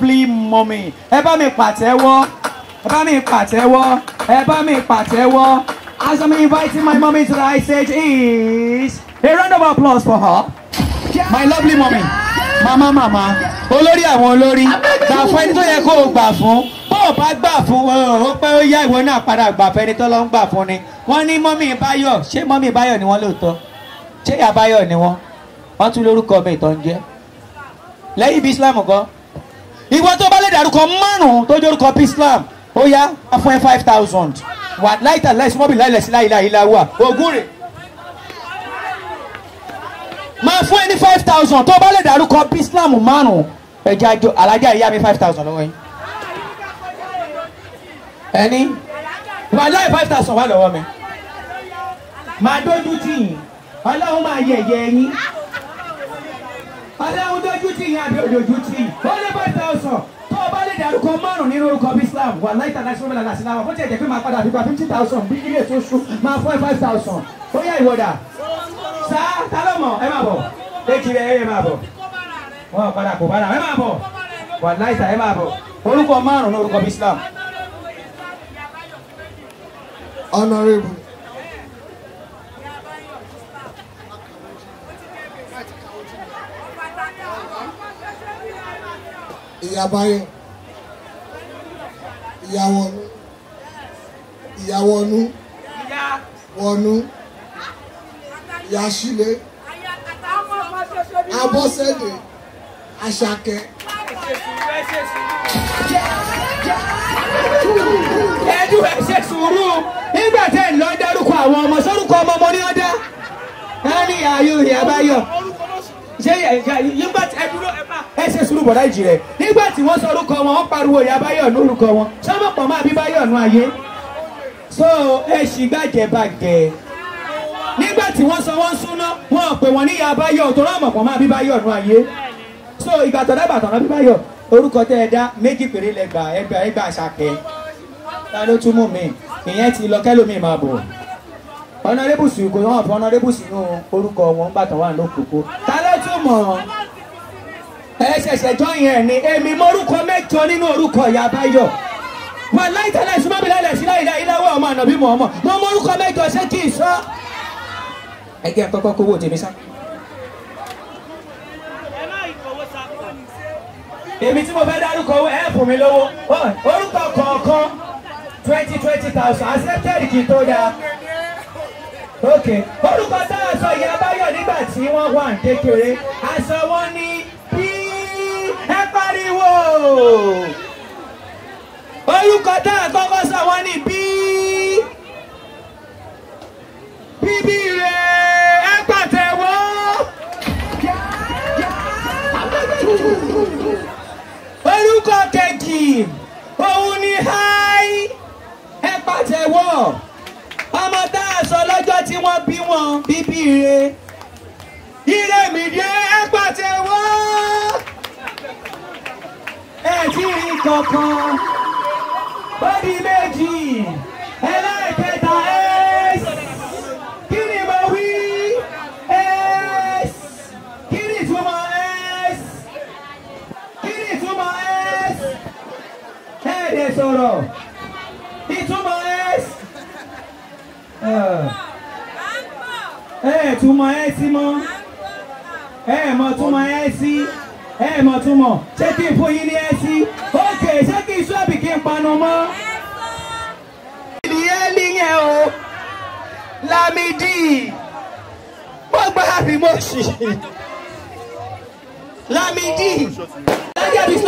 lovely mommy ẹ bá mi pàtẹ́wọ́ ẹ bá mi pàtẹ́wọ́ ẹ bá mi pàtẹ́wọ́ as I'm inviting my mommy to the high stage is a round of applause for her my lovely mommy mama mama olórí àwọn olórí gbà fún ẹni tó yẹ kó o gbà fún bó o bá gbà fún ó pé ó yá ìwọ náà padà gbà fún ẹni tó lọ ń gbà fún ni wọ́n ní mọ́mí báyọ̀ ṣé mọ́mí báyọ̀ ni wọ́n lóòótọ́ ṣé ìyá báyọ̀ ni wọ́n wọ́n tún lórúkọ mi ìtọ́ ń jẹ́ lẹ́yìn bí islam kan ìwọ tó bá lè dárúkọ márùn-ún tó jórúkọ bí islam ó yá á fún ẹ five thousand wà láìta láìsí mọ́bì láìlẹ̀ sí láìla ìlà wà ògùn rè máa fún ẹ ní five thousand tó bá lè dárúkọ bí islam márùn-ún ẹja àjọ alájà ìyá mi five thousand lọ́wọ́ yín ẹni wà láì five thousand wà lọ́wọ́ mi máa dójú tì yín ọlọ́run máa yẹ̀yẹ́ yín ọlọ́run dójú tì yín àbí òdòjú tì yín ó lé five thousand tó o bá lè dárúkọ márùn nínú orúkọ bí islam wà láì tàdá sí ọmọlá làṣẹ láwọn bó tiẹ̀ jẹ́ pé máa padà fi gba fifty thousand bí ilé tó ṣú máa fún ẹ five thousand ó yá ìwọ́dà sá ta ló mọ̀ ẹ máa bọ̀ èjì rẹ̀ ẹ máa bọ̀ wọn padà kò padà ẹ máa bọ̀ wà láì tà ẹ máa bọ̀ orúkọ márùn ní orúkọ bí islam. honourable ìyàbáyọ ìyàwọnú ìyàwọnú wọnú ìyàsílẹ abọ́sẹ̀dé àṣàkẹ́ ẹdú ẹ ṣe sùúrù nígbà tẹ́ ń lọ dárúkọ àwọn ọmọ sórúkọ ọmọ ọmọ ní ọdá ẹ ní ayò ìyàbáyọ ṣé nígbà tí ẹ dúró ẹ má ẹ ṣe sùúrù bọ̀dá ìjì rẹ̀ nígbà tí wọ́n sọ orúkọ wọn wọ́n pariwo ìyàbáyọ ní orúkọ wọn sọ́mọ̀ pọ̀ máa bí báyọ̀ nù ayé so ẹ ṣì gbàjẹ́ bàgẹ́ nígbà tí wọ́n sọ wọ́n súná wọn ò pè wọ́n ní ìyàbáyọ tó rán mọ̀pọ̀ máa bí báyọ̀ nù ayé so ìgbà tó dábàá tọ̀nà bí báyọ̀ orúkọ tẹ́ ẹ dá méjì péré lẹ́gbàá ẹgbàá ẹgbàá àṣàkẹ́ ta ló tún mú mi ìyẹn ti lọ kẹlòmíì máa bọ̀ ọ̀nàdébùsù kò hàn fún ọ̀nàdébùsù nínú orúkọ wọn nígbà tó wà lókòókò ta ló tún mọ̀ ẹ ṣẹ̀ṣẹ̀ jọ yẹn ni èmi mọ́rúkọ mẹ́jọ nínú orúkọ ìyá báyọ̀ wà láì tẹ́lẹ̀ súnmọ́ mi lẹ́lẹ̀ sí láì láì láwọ́ ọmọ ànàbí mọ̀ ọmọ mo mọ́rúkọ mẹ́jọ ṣé kì í sọ. ẹ jẹ́ kọ́kọ́ kówó tèmi sá. èmi tí mo fẹ́ dárúkọ ẹ fún mi lówó orúkọ kọ̀ọ̀kan twenty twenty thousand accepted kì í tó dáa. ok orúkọ tá a sọ ìyá báyọ̀ nígbà tí wọ́n wà ní kékeré aṣọ wọn ní bí ẹ pariwo orúkọ tá a kọ́kọ́ sọ wọn ní bí bíbí rẹ̀ ẹ pàtẹ́wọ́. orúkọ kejì òun ni háì ẹ pàtẹ́wọ́ ọmọ tá a sọ lọ́jọ́ tí wọ́n bí wọn bíbí re ire mi dé ẹ pàtẹ́wọ́ ẹ tí rí kankan ó di méjì ẹlẹ́ẹ̀kẹta ẹ́s kí ni mo wí ẹ́s kí ni ìtumọ̀ ẹ́s kí ni ìtumọ̀ ẹ́s ẹ̀ẹ́dẹ̀ sọ̀rọ̀ ìtumọ̀ ẹ́s ẹ̀ túmọ̀ ẹ́ sí mọ́ ẹ̀ mọ̀ túmọ̀ ẹ́ sí ẹ̀ mọ̀ túmọ̀ ṣé kí n fún yín ní ẹ́ sí ókè ṣé kí n sọ́ọ̀bì kí n panu mọ́. ìdíyẹ́ nìyẹn o Lámídì wọ́n gbá àbí mọ́ọ̀ṣì Lámídì.